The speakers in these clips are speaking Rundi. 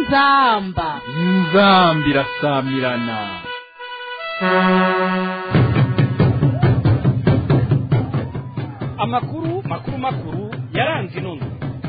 inzamba inzambi irasamirana amakuru makuru makuru yaranze inono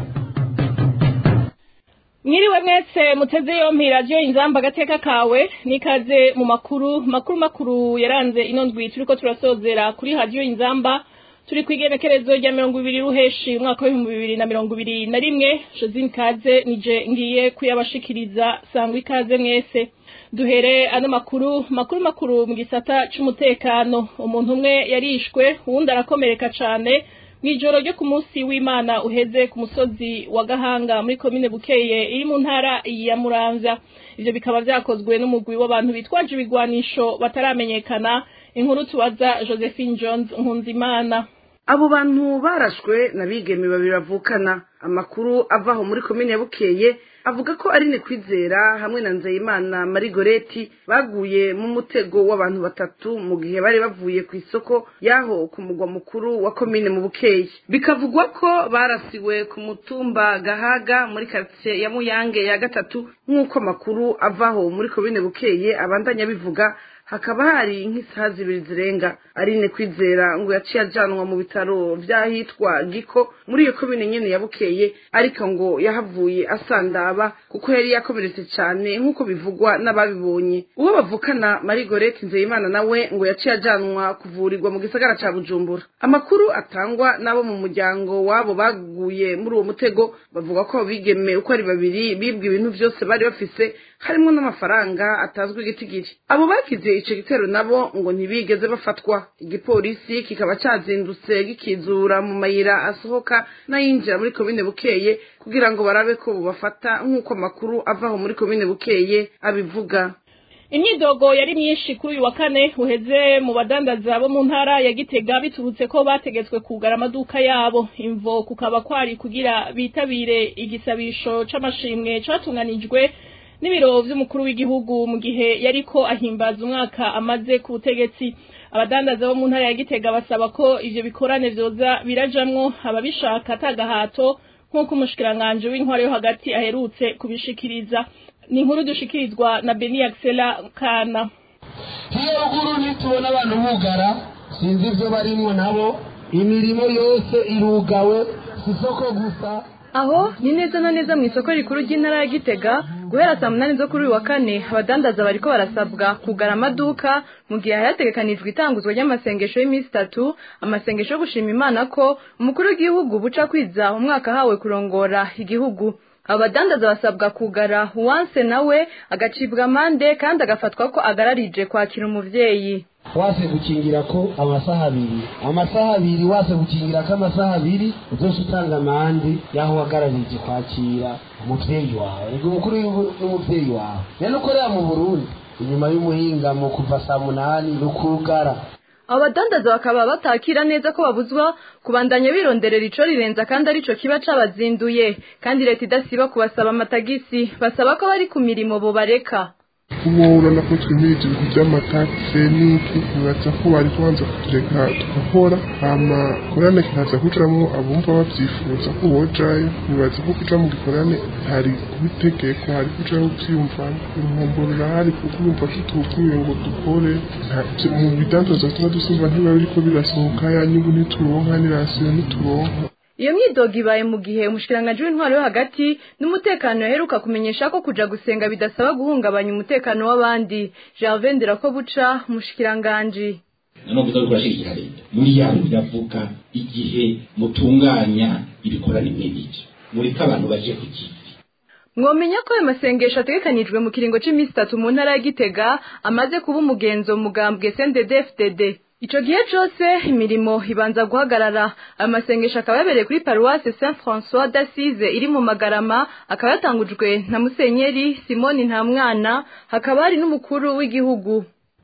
mwiriwe mwese muteze yompi radiyo inzamba agateka kawe nikaze mu makuru makuru makuru yaranze ino ndwi turiko turasozera kuri radiyo inzamba turi ku igenekerezo rya mirongo ibiri ruheshi umwaka w'ibihumbi bibiri na mirongo ibiri na rimwe josine kaze nije ngiye kuyabashikiriza sangwa ikaze mwese duhere ano makuru makuru makuru mu gisata c'umutekano umuntu umwe yarishwe uwundi arakomereka cane mw'ijoro ryo ku munsi w'imana uheze ku musozi wa gahanga muri komine bukeye iri mu ntara ya muramvya ivyo bikaba vyakozwe n'umugwi w'abantu bitwaje ibigwanisho bataramenyekana inkuru tubaza josephine jones nkunzimana abo bantu barashwe na bigeme babiri bavukana amakuru avaho muri komine ya bukeye avuga ko ari ni kwizera hamwe na nzeyimana marigoreti baguye mu mutego w'abantu batatu mu gihe bari bavuye ku isoko y'aho ku mugwa mukuru wa komine mu bukeye bikavugwa ko barasiwe ku mutumba gahaga muri karitsiye ya muyange ya gatatu nk'uko amakuru avaho muri komine bukeye abandanya bivuga hakaba hari nk'isaha zibiri zirenga arine kwizera ngo yaciye ajanwa mu bitaro vy'ahitwa giko muri iyo komine nyene ya bukeye ariko ngo yahavuye asandaba kuko yari yakomeretse cane nk'uko bivugwa n'ababibonye uwo bavukana marigorete nzeyimana nawe ngo yaciye ajanwa kuvurirwa mu gisagara ca bujumbura amakuru atangwa n'abo mu muryango wabo baguye muri uwo mutego bavuga ko abo bigeme uko ari babiri bibwe ibintu vyose bari bafise harimwo n'amafaranga atazwi igitigiri abo bagize ico gitero nabo ngo ntibigeze bafatwa igipolisi kikaba cazindutse gikizura mu mayira asohoka n'ayinjira muri komine bukeye kugira ngo barabe ko bubafata nk'uko amakuru avaho muri komine bukeye abivuga imyidogo yari myinshi kuri uyu wa kane uheze mu badandaza bo mu ntara ya gitega biturutse ko bategetswe kugara amaduka yabo imvo kukaba kwari kugira bitabire igisabisho c'amashimwe catunganijwe n'ibiro vy'umukuru w'igihugu mu gihe yariko ahimbaza umwaka amaze ku butegetsi abadandaza bo mu ntara ya gitega basaba ko ivyo bikorane vyoza birajamwo ababishaka atagahato nk'uko umushikiranganji w'intwaro yo hagati aherutse kubishikiriza ni inkuru dushikirizwa na beni axela kana hiyo ruguru nitubona abantu bugara sinzi ivyo barimwo nabo imirimo yose irugawe si isoko gusa aho ni neza na neza mu isoko rikuru ry'intara ya gitega guhera saa munani zo kuri uyu wa kane abadandaza bariko barasabwa kugara amaduka mu gihe hategekanijwe itanguzwa ry'amasengesho y'iminsi itatu amasengesho yo gushima imana ko umukuru w'igihugu buca kwiza umwaka ahawe kurongora igihugu abadandaza basabwa kugara uwanse nawe agacibwa amande kandi agafatwa ko agararije kwakira umuvyeyi wase gukingira ko amasaha abiri amasaha abiri wase gukingira ko amasaha abiri uzoca utanga amande y'aho wagararije kwakira umuvyeyi wawe ego umukuru n'umuvyeyi wawe rero ukorera mu burundi inyuma y'umuhingamo kuva saa munani n'ukugara abo badandaza bakaba batakira neza ko babuzwa kubandanya bironderera ico rirenza kandi arico kiba cabazinduye kandi leta idasiba kubasaba amatagisi basaba ko bari ku mirimo bobareka ubu urabona ko twimiriza ibintu by'amatakse n'iki ntibaza ko bari kubanza kutureka tugakora hama korane kikaza kujamwo abumva bavyifuza ko bojayo ntibaza ko kuja mu gikorane hari kubitegeko hari kujaho vyiyumvamo uruhombo rurahari kuko urumva tutuguye ngo dukore mu bidandaza tuba dusimba ntibiba biriko birasohoka ya nyungu ntituronka n'irasiyo ntituronka iyo myidogo ibaye mu gihe umushikiranganji w'intwaro yo hagati n'umutekano yaheruka kumenyesha ko kuja gusenga bidasaba guhungabanya umutekano w'abandi Gervais Ndirakobuca umushikiranganji none kuza kurashigikira leta muri yanyu biravuga igihe mutunganya ibikorane nk'ibyo mureke abantu baje ku kivi mwomenya ko ayo masengesho ategekanijwe mu kiringo c'imisi itatu mu ntara ya Gitega amaze kuba umugenzo mu mugambwe CNDD-FDD Ico gihe cose imirimo ibanza guhagarara ayo masengesho akaba yabereye kuri paruwase Saint François d'Assise iri mu Magarama akaba yatangujwe na Musenyeri Simoni Ntamwana hakaba hari n'umukuru w'igihugu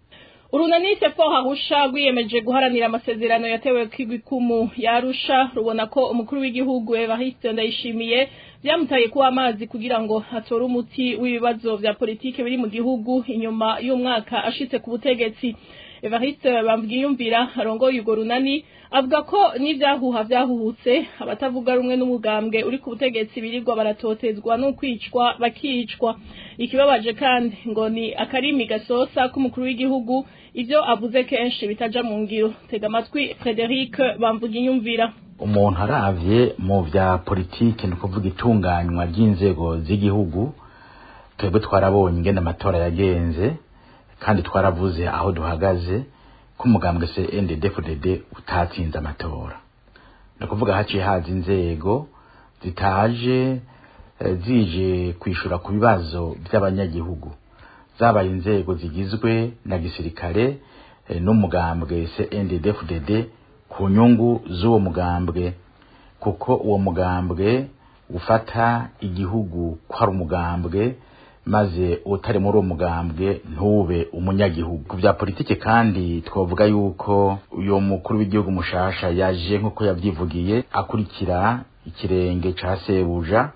urunani sepo hahusha rwiyemeje guharanira amasezerano yatewe kw'igikumu yarusha rubona ko umukuru w'igihugu Evariste Ndayishimiye byamutaye kuba amazi kugira ngo atore umuti w'ibibazo vya politike biri mu gihugu inyuma y'umwaka ashitse ku butegetsi evariste bamwiyumvira arongoye urwo runani avuga ko n'ibyahuha byahuhutse abatavuga rumwe n'umugambwe uri ku butegetsi birirwa baratotezwa no kwicwa bakicwa ikibabaje kandi ngo ni akarimi gasosa k'umukuru w'igihugu ivyo avuze kenshi bitaja mu ngiro tega amatwi frederic bamvuga inyumvira umuntu aravye mu vya politiki ni ukuvuga itunganywa ry'inzego z'igihugu twebwe twarabonye ingene amatora yagenze kandi twaravuze aho duhagaze ko umugambwe CNDD-FDD utatsinze amatora ni ukuvuga haciye haza inzego zitaje eh, zije kwishura ku bibazo by'abanyagihugu zabaye inzego zigizwe na gisirikare eh, n'umugambwe CNDD-FDD ku nyungu z'uwo mugambwe kuko uwo mugambwe ufata igihugu ko ari umugambwe maze utari muri uwo mugambwe ntube umunyagihugu ku bya politiki kandi twavuga yuko uyu mukuru w'igihugu mushasha yaje nk'uko yabyivugiye akurikira ikirenge ca sebuja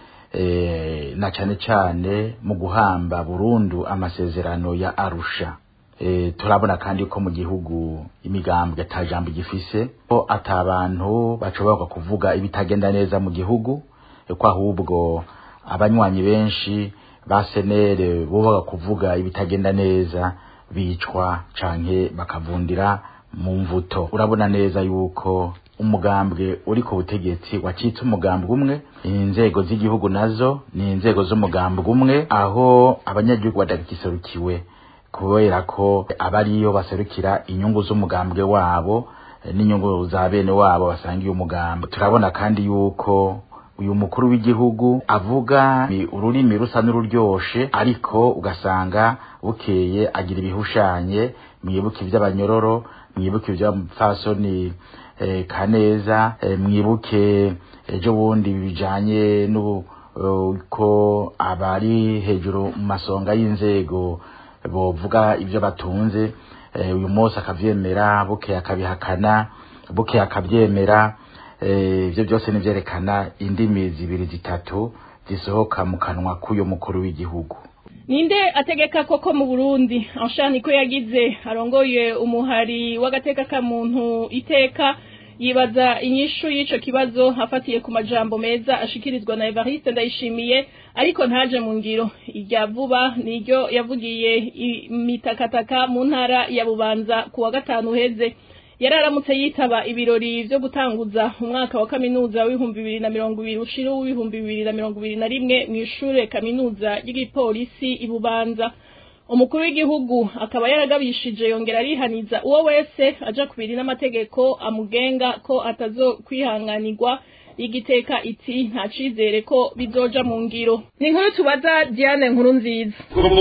eh, na cane cane mu guhamba burundu amasezerano ya arusha eh, turabona kandi ko mu gihugu imigambwe ata jambo igifise ko ata bantu bashobora kuvuga ibitagenda neza mu gihugu eh, ko ahubwo abanywanyi benshi ba senere bubaga kuvuga ibitagenda neza bicwa canke bakavundira mu mvuto urabona neza yuko umugambwe uri ku butegetsi wacitse umugambwe umwe inzego z'igihugu nazo ni inzego z'umugambwe umwe aho abanyagihugu badagiserukiwe kubera ko abariyo baserukira inyungu z'umugambwe wabo eh, n'inyungu za bene wabo basangiye umugambwe turabona kandi yuko uyu mukuru w'igihugu avuga ni ururimi rusa n'ururyoshe ariko ugasanga bukeye agira ibihushanye mwibuke iby'abanyororo mwibuke iby'abapfasoni eh, kaneza eh, mwibuke ejo bundi bijanye n'uko abari hejuru mu masonga y'inzego bovuga ibyo batunze eh, uyu munsi akavyemera bukeye akabihakana bukeye akavyemera ibyo byose nivyerekana indimi zibiri zitatu zisohoka mu kanwa k'uyu mukuru w'igihugu ninde ategeka koko mu burundi anshani ko yagize arongoye umuhari w'agateka ka muntu iteka yibaza inyishu y'ico kibazo afatiye ku majambo meza ashikirizwa na evariste ndayishimiye ariko ntaje mu ngiro irya vuba niryo yavugiye imitakataka mu ntara ya bubanza ku wa gatanu uheze yari aramutse yitaba ibirori vyo gutanguza umwaka wa kaminuza w'ibihumbi bibiri na mirongo ibiri ushira w'ibihumbi bibiri na mirongo ibiri na rimwe mw'ishure kaminuza ry'igipolisi i bubanza umukuru w'igihugu akaba yaragabishije yongera arihaniza uwo wese aja kubiri n'amategeko amugenga ko atazokwihanganirwa igiteka iti nta cizere ko bizoja mu ngiro ni inkuru tubaza diane nkuru nziza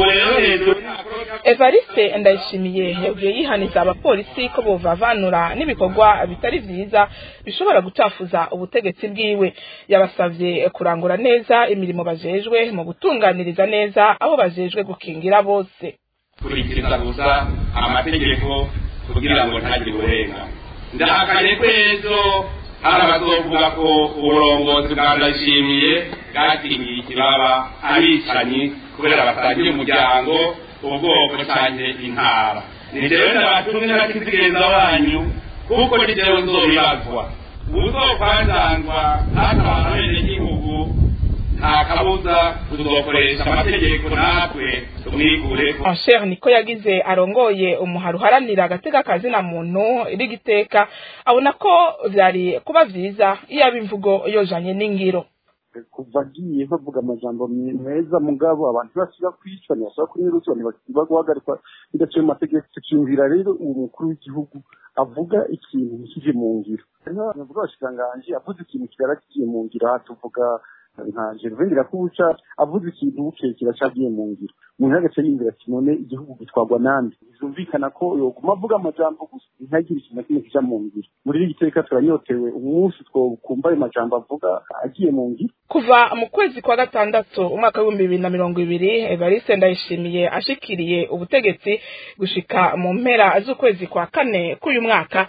evariste ndayishimiye yagiye yihaniza abapolisi ko bovavanura n'ibikorwa bitari vyiza bishobora gucafuza ubutegetsi bwiwe yabasavye kurangura neza imirimo bajejwe mu gutunganiriza neza abo bajejwe gukingira bose kurikiriza gusa amategeko kugira ngo ntagire uburenga ndahakanye ko ejo hari abazovuga ko uburongozi bwa ndayishimiye bwakingiye ikibaba abicanyi kubera basangiye umuryango ubwoko canke intara ni jewe ndabatumwe n'abakizigenza wanyu kuko ni jewe nzobibazwa uzokwanzanzwa n'akamaro abenegihugu nta kabuza tuzokoresha amategeko natwe tumwikureko ansher niko yagize arongoye umuhari uharanira agateka kazina muntu rigiteka abona ko vyari kuba vyiza iyo aba imvugo yojanye n'ingiro kuva agiye bavuga amajambo meza mugabo abantu basiba kwicwa ntibasaba kunyuruzwa ntibasiba guhagarikwa bidaciye mu mategeko tukiyumvira rero uwo mukuru w'igihugu avuga ikintu ntikije mu ngiro hariho abantu bavuga abashikiranganji avuze ikintu kigara kigiye mu ngiro aha tuvuga nka gervain kubuca avuze ikintu bukeye kiracagiye mu ngiro umuntu agace yiyumvira ati none igihugu gitwagwa nande bizumvikana ko yoguma avuga amajambo gusa ntagire ikintu na kimwe kija mu ngiro muri iri giteka turanyotewe umunsi twokumva ayo majambo avuga agiye mu ngiro kuva mu kwezi kwa gatandatu umwaka w'ibihumbi bibiri na mirongo ibiri evariste ndayishimiye ashikiriye ubutegetsi gushika mu mpera z'ukwezi kwa kane k'uyu mwaka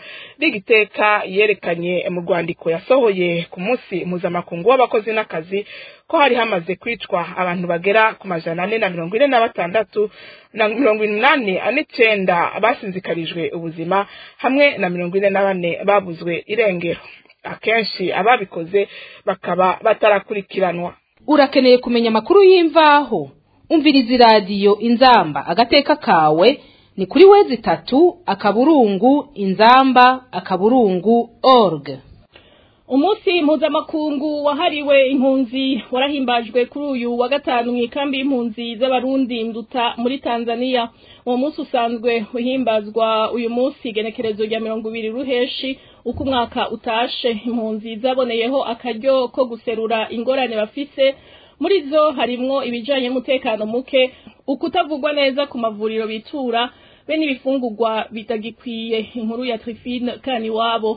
rigiteka yerekanye mu rwandiko yasohoye ku munsi mpuzamakungu w'abakozi n'akazi ko hari hamaze kwicwa abantu bagera ku majana ane na mirongo ine na batandatu na mirongo inani n'icenda basinzikarijwe ubuzima hamwe na mirongo ine na bane babuzwe irengero akenshi ababikoze bakaba batarakurikiranwa urakeneye kumenya amakuru y'imvaho umviriza iradiyo inzamba agateka kawe ni kuri wezi itatu akaburungu inzamba akaburungu org umunsi mpuzamakungu wahariwe impunzi warahimbajwe kuri uyu wa gatanu mu ikambi y'impunzi z'abarundi nduta muri tanzania uwo munsi usanzwe uhimbazwa uyu munsi igenekerezo rya mirongo ibiri ruheshi uko umwaka utashe impunzi zaboneyeho akaryo ko guserura ingorane bafise muri zo harimwo ibijanye n'umutekano muke ukutavugwa neza ku mavuriro bitura be n'ibifungurwa bitagikwiye inkuru ya Trifine kani wabo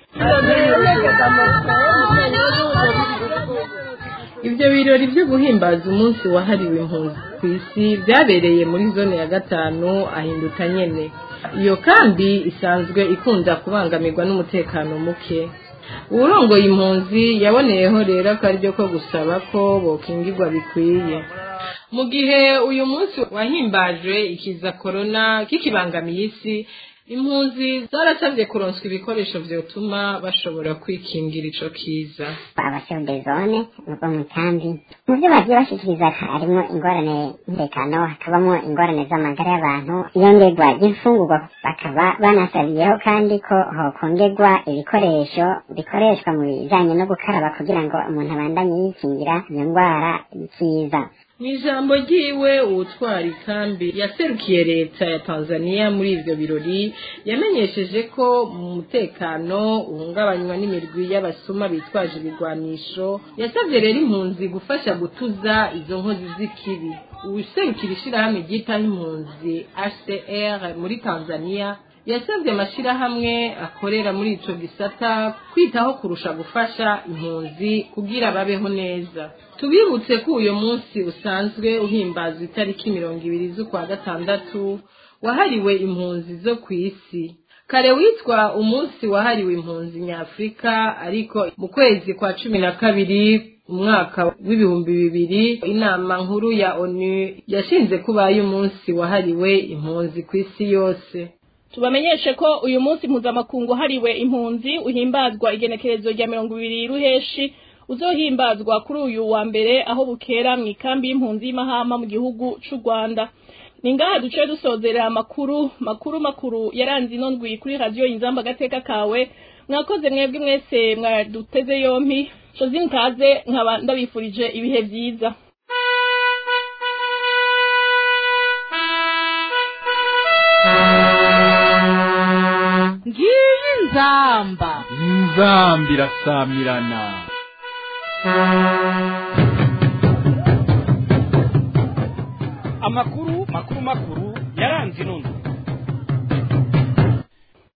ibyo birori byo guhimbaza umunsi wahariwe impunzi ku isi byabereye muri zone ya gatanu ahinduka nyene iyo kandi isanzwe ikunda kubangamirwa n'umutekano muke uwurongoye impunzi yaboneyeho rero akaryo ko gusaba ko bokingirwa bikwiye mu gihe uyu munsi wahimbajwe ikiza korona kikibangamiye isi impunzi zarasabye kuronswa ibikoresho vyotuma bashobora kwikingira ico kiza abashefu zone nuko mu kambi mu byo bagiye bashikiriza harimo ingorane y'umutekano hakabamo ingorane z'amagara y'abantu iyongerwa ry'imfungurwa bakaba banasabiyeho kandi ko hokongerwa ibikoresho bikoreshwa mu bijanye no gukaraba kugira ngo umuntu abandanye yikingira iyo ndwara y'ikiza mu ijambo ryiwe uwutwara ikambi yaserukiye leta ya tanzania muri ivyo birori yamenyesheje ko mu mutekano uhungabanywa n'imirwi y'abasuma bitwaje ibigwanisho yasabye rero impunzi gufasha gutuza izo nkozi z'ikibi uwuserukira ishirahamwe ryitaho impunzi hcr muri tanzania yasabye amashirahamwe akorera muri ico gisata kwitaho kurusha gufasha impunzi kugira babeho neza tubibutse ko uyu munsi usanzwe uhimbaza itariki mirongo ibiri z'ukwa gatandatu wahariwe impunzi zo ku isi kare witwa umunsi wahariwe impunzi nyafurika ariko mu kwezi kwa cumi na kabiri umwaka w'ibihumbi bibiri inama nkuru ya onu yashinze kubaye umunsi wahariwe impunzi ku isi yose tubamenyeshe ko uyu munsi mpuzamakungu hariwe impunzi uhimbazwa igenekerezo rya mirongo ibiri ruheshi uzohimbazwa kuri uyu wa mbere aho bukera mu ikambi y'impunzi y'imahama mu gihugu c'u rwanda ni ngaha duce dusozerera amakuru makuru makuru yaranze ino ndwi kuri radiyo inzamba agateka kawe mwakoze mwebwe mwese mwaduteze yompi josine kaze nkaba ndabifurije ibihe byiza ngiyi nzamba inzamba irasamirana amakuru makuru makuru